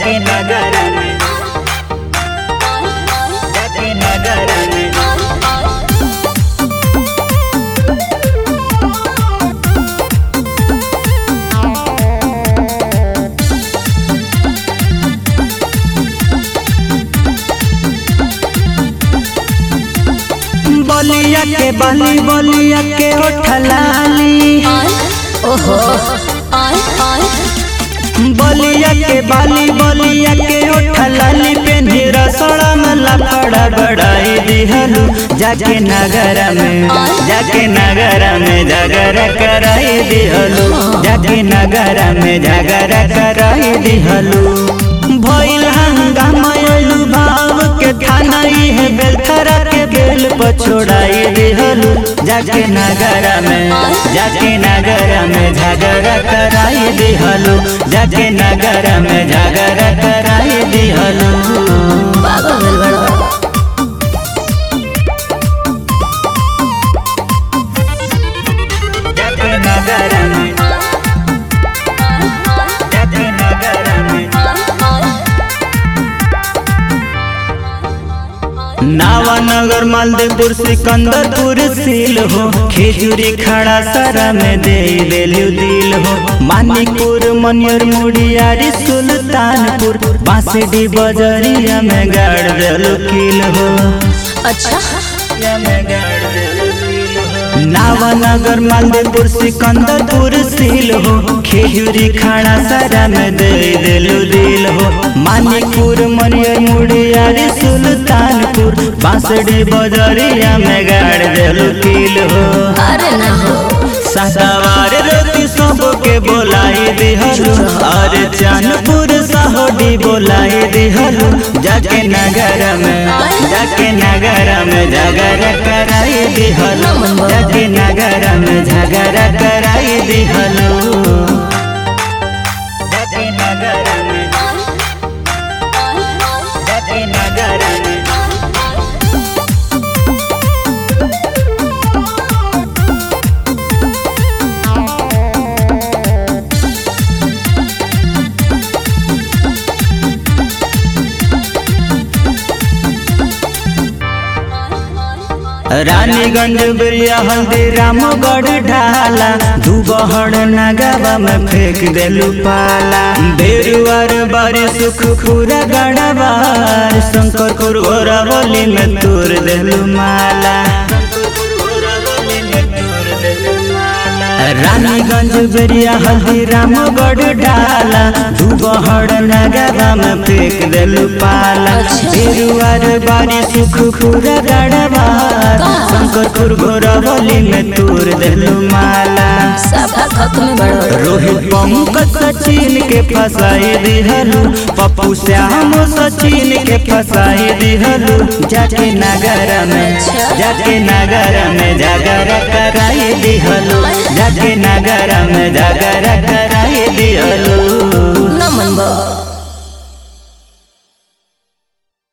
जाके नगर में जाके नगर में बलिया के बाली बलिया के ओठलाली ओहो बलिया के बाली बलिया के ओठलाली पेन्ही रसड़ा में लफड़ा बड़ाई दिहलू जाके नगर में जाके नगर में झगर कराई दिहलू जाके नगर में झगर कराई दिहलू भइल हंगामा अइलू भाव के थाना है बेलखरा के बेल पछोड़ाई दिहलू जाके नगर में जाके नगर में झगड़ा कराई दिहलू जाके नगर में झगड़ा कराई दिहलू पागल भेल बड़ा जाके नगर में जाके नगर में नावानगर मालदेपुर सिकंदरपुर सील हो खेजूरी खड़ा सरा में दे देलू दिल हो मानिकपुर मनियर मुड़ियारी सुल्तानपुर बांसडी बजरिया में गाड़ देलू किल हो अच्छा नावानगर मालदेपुर सिकंदरपुर सील हो खेजूरी खाना सारा में दे देलू दिल हो मानिकपुर मनियर मुड़ियारी सुल्तानपुर बांसडी बजरिया में गाड़ देलू किल हो अरे ना हो सदावार रोटी सबके बोलाई दिहलू और चानपुर सहोडी बोलाई दिहलू जाके नगर में जाके नगर में झगड़ा कराई दिहलू जाके नगर में झगड़ा कराई दिहलू जाके नगर में जाके नगर में रानीगंज बिरिया हल्दी रामगढ़ ढाला दुबहर नगावा में फेंक देलू पाला बेरुआर बारी सुख पूरा गड़बार शंकर कुरगोरा बोली में तोड़ देलू माला रानीगंज बेरिया हल्दी रामगढ़ डाला दुबहर नगावा में फेंक देलू पाला बेरुआर बारी सुख पूरा गड़बार शंकर कुरगोरा बोली में तोड़ देलू माला सफा खत्म बड़ा रोहित पंकज सचिन के फसाई दिहलू पप्पू श्याम सचिन के फसाई दिहलू जाके नगर में जाके नगर में झगड़ा कराई दिहलू जाके नगर में झगड़ा कराई दिहलू न मन बा